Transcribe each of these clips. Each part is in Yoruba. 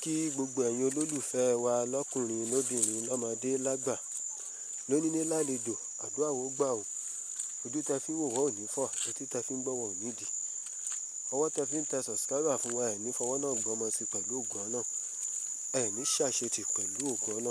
kí gbogbo ẹ̀yin olólùfẹ́ wa lọ́kùnrin lóbìnrin lọ́mọdé lágbà lónílé lálejò àdúrà ó gbà ó ojú tẹ fi ń wò wá ò ní fọ́ etí tẹ fi ń gbọ́ wá ò ní dì ọwọ́ tẹ fi ń tẹ subscriber fún wa ẹ̀ ní fọwọ́ náà gbọ́mọ sí pẹ̀lú ògùn ọ̀nà ẹ̀ ní ṣàṣetì pẹ̀lú ògùn ọ̀nà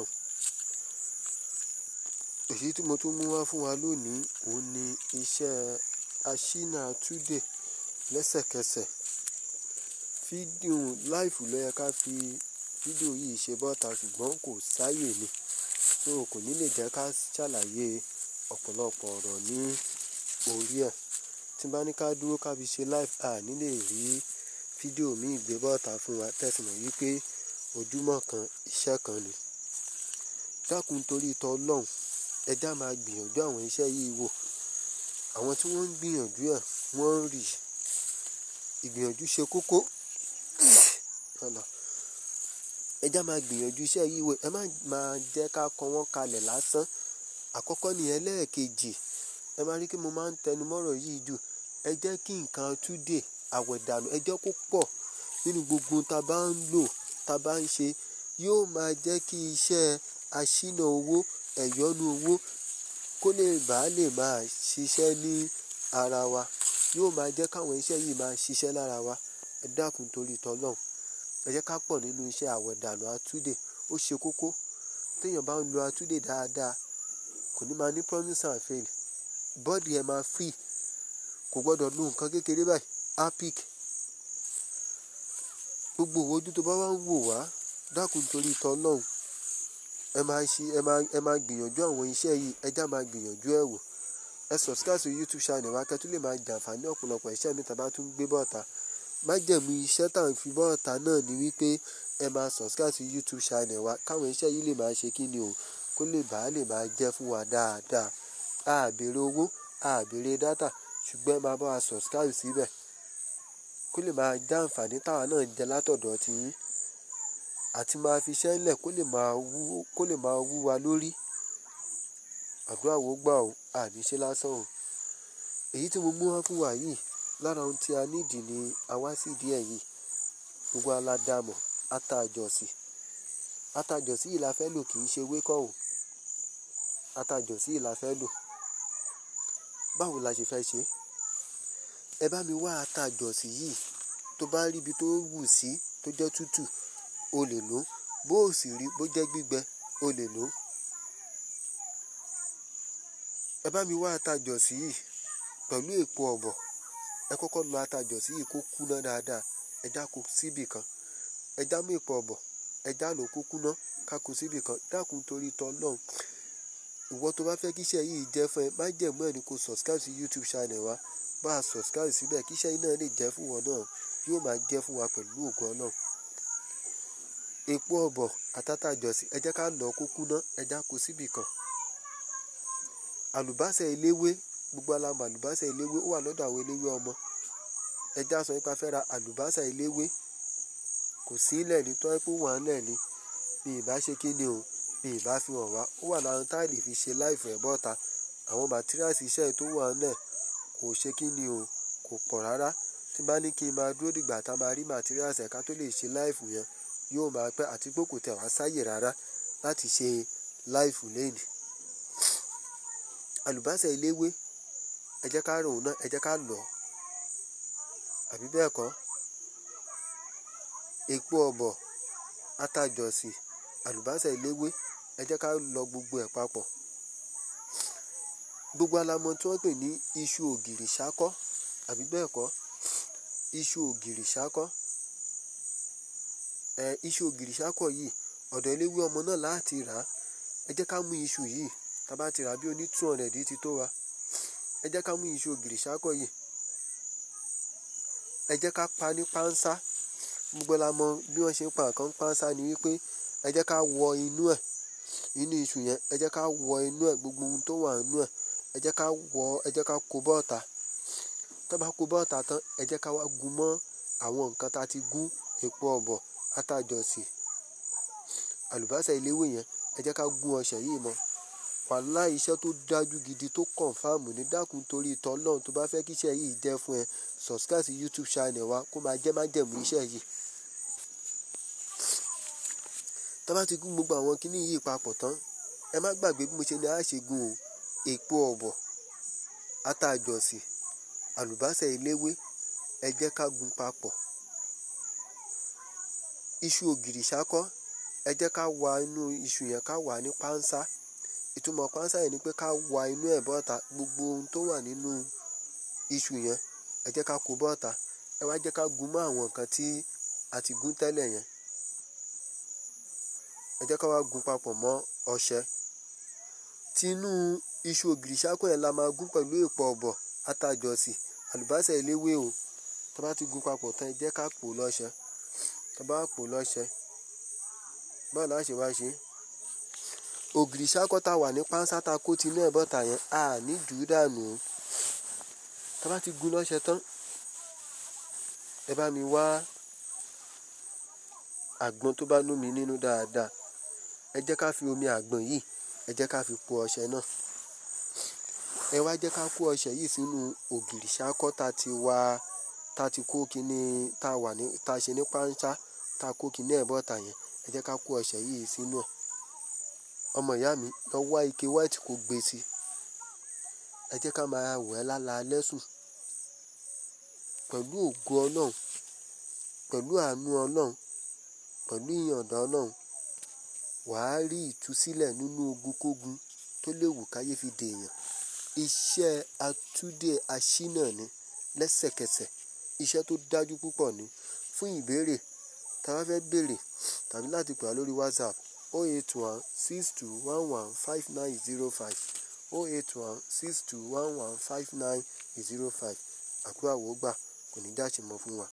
èyí tí mo tún mú wá fún wa lónìí òun ni iṣẹ́ aṣínà túdè lẹ́sẹ̀kẹsẹ̀ fídíò láìfù ló yẹ ká fi fídíò yìí ṣe bọ́ta ṣùgbọ́n kò sáyè ni so kò ní lè jẹ́ ká ṣàlàyé ọ̀pọ̀lọpọ̀ ọ̀rọ̀ ní orí ẹ̀ tí bá ní ká dúró ká fi ṣe live a ní lè rí fídíò míì gbé bọ́ta fún wa tẹ̀sán wípé ojúmọ́ kan iṣẹ́ kan ni dákun torí tọ́ ọlọ́run ẹja máa gbìyànjú àwọn iṣẹ́ yìí wò àwọn tí wọ́n ń gbìyànjú ẹ̀ wọ́n ń rí ìgbìyànjú ṣe kókó ẹja máa gbìyànjú iṣẹ́ yìí wò ẹ má máa jẹ́ ká kọ wọ́n kalẹ̀ lásán àkọ́kọ́ ni ẹlẹ́ẹ̀kejì ẹ máa rí kí mo máa ń tẹnu mọ́rọ̀ yìí jù ẹ jẹ́ kí nǹkan túdè àwẹ̀dànù ẹ jẹ́ kó pọ̀ nínú gbogbo tá a bá ń lò tá a bá ń ṣe yóò máa jẹ́ kí iṣẹ́ aṣínà owó ẹ̀yọ́nú owó kó lè bá lè máa ṣiṣẹ́ ní ara wa yóò máa jẹ́ káwọn iṣẹ́ yìí máa ṣiṣẹ́ lára wa ẹ dákun torí tọ́lọ́hún ẹ jẹ́ ká pọ̀ nínú iṣẹ́ àwẹ̀dànù atúdè ó ṣe kókó téèyàn bá ń lo atúdè dáadáa kò ní máa ní promise and fail bọ́ọ̀dì ẹ̀ máa free kò gbọ́dọ̀ lo nǹkan kékeré báyìí apic gbogbo ojú tó bá wá ń wò wá dákun torí tọ́lọ́hún ẹ máa ṣe ẹ máa ẹ máa gbìyànjú àwọn iṣẹ́ yìí ẹjá máa gbìyànjú ẹ̀ wò ẹ subscribe sí youtube channel wa kẹ́tù lè máa jàǹfààní ọ̀pọ̀lọpọ̀ iṣẹ́ mi tàbá tún gbé bọ́ọ̀ta májẹ̀mú iṣẹ́ tá à ń fi bọ́ọ̀ta náà ni wípé ẹ máa subscribe sí youtube channel wa káwọn iṣẹ́ yìí lè máa ṣe kí ni o kó lè bá lè máa jẹ́ fún wa dáadáa a béèrè owó a béèrè dátà ṣùgbọ́n ẹ máa bá wa subscribe síbẹ̀ kó lè máa já àǹfààní táwa náà jẹ látọ̀dọ̀ tiyín àti máa fi iṣẹ́ ńlẹ̀ kó lè máa wú kó lè máa wú wa lórí àdúrà wo gbà ó àní ṣe lásán o èyí tí mo mú wá fún wa yìí lára ohun tí a nídìí ni a wá sí ìdí ẹ̀ yìí gbogbo aládàmọ̀ atajọ̀sì atajọ̀sì yìí la fẹ́ lò kì í ṣe wékọ̀ o atajọ̀sì yìí la fẹ́ lò báwo la ṣe fẹ́ ṣe ẹ bá mi wá atajọ̀sì yìí tó bá rí ibi tó wù sí tó jẹ́ tútù o lè lò bó o sì rí bó jẹ́ gbígbẹ o lè lò ẹ bá mi wá atajọ̀sí yìí pẹ̀lú èpo ọ̀bọ̀ ẹ kọ́kọ́ lọ atajọ̀sí yìí kó kúná dáadáa ẹ já kó síbì kan ẹ já mú èpo ọ̀bọ̀ ẹ já lò kó kúná ká kó síbì kan dákun torí tọ́ lọ́hùn ìwọ tó bá fẹ́ kíṣẹ́ yìí jẹ́ fún ẹ má jẹ̀mú ẹ̀ ní kó subscribe sí youtube channel wa bá a subscribe síbẹ̀ kíṣẹ́ yìí náà lè jẹ́ fún wọn náà yóò máa jẹ́ fún wa pẹ̀lú ògùn náà epo ọ̀bọ̀ àtàtàjọsí ẹ jẹ́ ká lọ kó kúná ẹ já kó síbì kan àlùbásà eléwé gbogbo alamọ àlùbásà eléwé ó wà lọ́dọ̀ àwọn eléwé ọmọ ẹ já sọ nípa fẹ́ ra àlùbásà eléwé kò sí ilẹ̀ ní tọ́ pé wọ́n á lẹ̀ ní bí ìbá ṣe kí ni o bí ìbá fi hàn wá ó wà láwọn táìlì fi ṣe láìfọ̀ ẹ̀ bọ́ta àwọn màtíríàsì iṣẹ́ tó wà náà kò ṣe kí ni o kò pọ̀ rárá tí bá ní kí n máa dúró dìgbà tá a máa rí màtíríàsì ẹ̀ka tó lè ṣe láìfù yẹn yóò máa pẹ́ àti pé kò tẹ̀ wá sáyè rárá láti ṣe láìfù lẹ́yìn. àlùbásà eléwé ẹ jẹ́ ká rò ó náà ẹ jẹ́ ká lọ̀ ọ́ àbí bẹ́ẹ̀ kọ́ epo ọ̀bọ̀ atajọ̀sì àlùbásà eléwé ẹ jẹ́ ká lọ gbogbo ẹ̀ papọ̀ gbogbo alamọ tí wọ́n pè ní iṣu ògìrì ṣákọ́ àbí bẹ́ẹ̀ kọ́ iṣu ògìrì ṣákọ́ ẹ iṣu ògìrì ṣákọ̀ yìí ọ̀dọ̀ eléwé ọmọ náà láti rà á ẹ jẹ́ ká mú iṣu yìí tá a bá ti rà á bí oní two hundred ti tó wa ẹ jẹ́ ká mú iṣu ògìrì ṣákọ̀ yìí ẹ jẹ́ ká pa ní pánsá gbogbo la mọ bí wọ́n ṣe ń pa nǹkan pánsá ni wípé ẹ jẹ́ ká wọ inú ẹ̀ inú iṣu yẹn ẹ jẹ́ ká wọ inú ẹ̀ gbogbo ohun tó wà nínú ẹ̀ ẹ jẹ́ ká wọ ẹ jẹ́ ká kó bọ́ọ̀ta tó bá kó bọ́ọ̀ta tán ẹ jẹ́ ká wá gún mọ́ àwọn nǹkan tá a ti gún epo ọ̀bọ̀ atajọ̀sì àlùbásà eléwé yẹn ẹ jẹ́ ká gún ọṣẹ yìí mọ́ wàhálà iṣẹ́ tó dájú gidi tó kọ̀nfàmù ní dákun torí tọ́lọ́run tó bá fẹ́ kí iṣẹ́ yìí jẹ́ fún ẹ subscribe sí youtube channel wa kó máa jẹ́ májẹ̀mú iṣẹ́ yìí tá bá ti gún gbogbo àwọn kinní yìí papọ̀ tán ẹ má gbàgbé bí mo ṣe ní a ṣe gun o èpo ọ̀bọ̀ ata-àjọ̀sì àlùbásà eléwé ẹ jẹ́ ká gun papọ̀ iṣu ògìrì ṣákọ́ ẹ jẹ́ ká wa inú iṣu yẹn ká wà ní pánsá ìtumọ̀ pánsá yẹn ni pé ká wa inú ẹ̀ bọ́ta gbogbo ohun tó wà nínú iṣu yẹn ẹ jẹ́ ká kó bọ́ta ẹ wá jẹ́ ká gun mọ́ àwọn nǹkan tí a ti gún tẹ́lẹ̀ yẹn ẹ jẹ́ ká wá gun papọ̀ mọ́ ọṣẹ tinú iṣu ògìrì ṣákọ́ yẹn la máa gún pẹ̀lú èpo ọ̀bọ̀ ata-àjọ̀sì àlùbásà eléwé o tá bá ti gún papọ̀ tán ẹ jẹ́ ká pò lọ́ṣẹ tá bá pò lọ́ṣẹ báwo la ṣe wá ṣe ògìrì ṣákọ́ tá wà ní pánsá tá kó tinú ẹ̀ bọ́ta yẹn a ní jù ú dànù o tá bá ti gún lọ́ṣẹ tán ẹ bá mi wá àgbọn tó bá lómi nínú dáadáa ẹ jẹ́ ká fi omi àgbọn yìí ẹ jẹ́ ká fi po ọṣẹ náà ẹ wá jẹ́ ká kó ọṣẹ yìí sínú ògìrì ṣákọ́ tá ti wá tá ti kó kinní tá wà ní tá ṣe ní pánsá tá kó kinní ẹ̀ bọ́ta yẹn ẹ jẹ́ ká kó ọṣẹ yìí sínú ẹ̀ ọmọ ìyá mi lọ wá ike white kó gbé sí ẹ jẹ́ ká máa wẹ̀ lálaalẹ́ sùn pẹ̀lú ògo ọlọ́run pẹ̀lú àánú ọlọ́run pẹ̀lú ìyọ̀ǹda ọlọ́run wàá rí ìtúsílẹ̀ nínú ogunkógun tó léwu káyé fi dèèyàn iṣẹ́ atúndé aṣínà ni lẹ́sẹ̀kẹsẹ̀ iṣẹ́ tó dájú púpọ̀ ni fún ìbéèrè tá a bá fẹ́ béèrè tàbí láti pè á lórí whatsapp o eight one six two one one five nine zero five o eight one six two one one five nine zero five àkúrò àwògbà kò ní dáṣe mọ́ fún wa.